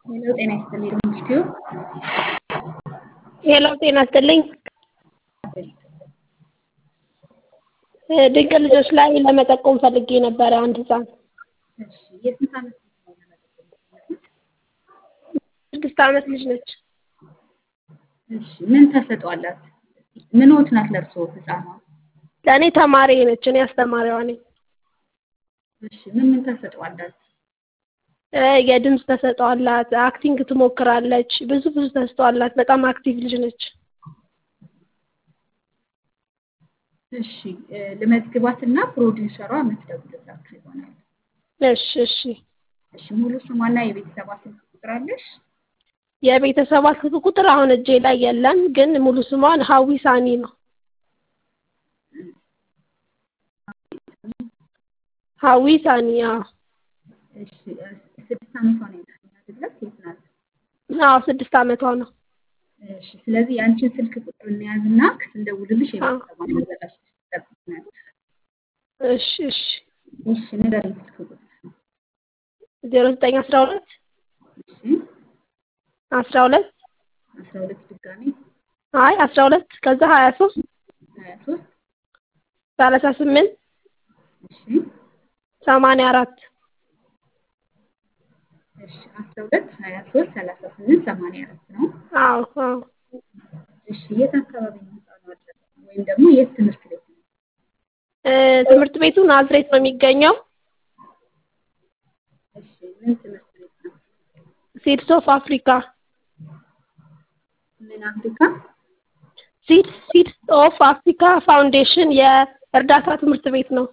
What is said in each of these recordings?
ሄሎ ጤና ይስጥልኝ ኢንስቲትዩ ሄሎ ጤና ይስጥልኝ። ድንቅ ልጆች ላይ ለመጠቆም ፈልጌ ነበረ አንድ ህፃን እሺ የስንት ዓመት ልጅ ነው ለመጠቆም የፈለጉት? ስድስት ዓመት ልጅ ነች። እሺ ምን ተሰጥኦ አላት? ምንዎት ናት ለእርስዎ ህፃኗ? ለእኔ ተማሪ ነች። እኔ አስተማሪዋ ነኝ። እሺ ምን ምን ተሰጥኦ አላት? እ የድምፅ ተሰጥኦ አላት። አክቲንግ ትሞክራለች። ብዙ ብዙ ተሰጥኦ አላት። በጣም አክቲቭ ልጅ ነች። እሺ እ ልመዝግባትና ፕሮዲውሰሯ የምትደውልላችሁ ይሆናል። እሺ እሺ። እሺ ሙሉ ስሟና የቤተሰቧ ስልክ ቁጥር አለሽ? የቤተሰቧ ስልክ ቁጥር አሁን እጄ ላይ የለም፣ ግን ሙሉ ስሟን ሀዊ ሳኒ ነው። ሀዊ ሳኒ። አዎ እሺ እ ስድስት ዓመቷ ነው ያልሽኝ አይደለ? ሴት ናት። አዎ ስድስት ዓመቷ ነው። እሺ ስለዚህ የአንቺን ስልክ ቁጥር እንያዝና ስንደውልልሽ የቤተሰቧን አዘጋጅተሽ ትጠብቂናለሽ። እሺ እሺ። እሺ ንገሪኝ ስልክ ቁጥርሽን። ዜሮ ዘጠኝ አስራ ሁለት እሺ አስራ ሁለት አስራ ሁለት ድጋሜ አይ አስራ ሁለት ከዛ ሀያ ሶስት ሀያ ሶስት ሰላሳ ስምንት እሺ ሰማንያ አራት እሺ አስራ ሁለት ሀያ ሶስት ሰላሳ ስምንት ሰማንያ አራት ነው። አዎ አዎ። እሺ የት አካባቢ ነው ህፃኗ አድራሻ? ወይም ደግሞ የት ትምህርት ቤት ነው? እ ትምህርት ቤቱ ናዝሬት ነው የሚገኘው። እሺ ምን ትምህርት ቤት ነው? ሲድስ ኦፍ አፍሪካ ምን አፍሪካ? ሲድስ ሲድስ ኦፍ አፍሪካ ፋውንዴሽን የእርዳታ ትምህርት ቤት ነው።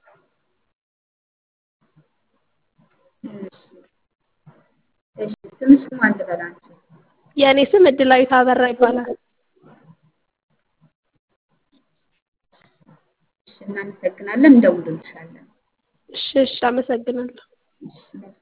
እሺ እሺ ስምሽ ማን ልበል አንቺ? የእኔ ስም እድላዊት አበራ ይባላል። እሺ እናመሰግናለን፣ እንደውልልሻለን። እሺ እሺ፣ አመሰግናለሁ። እሺ መልካም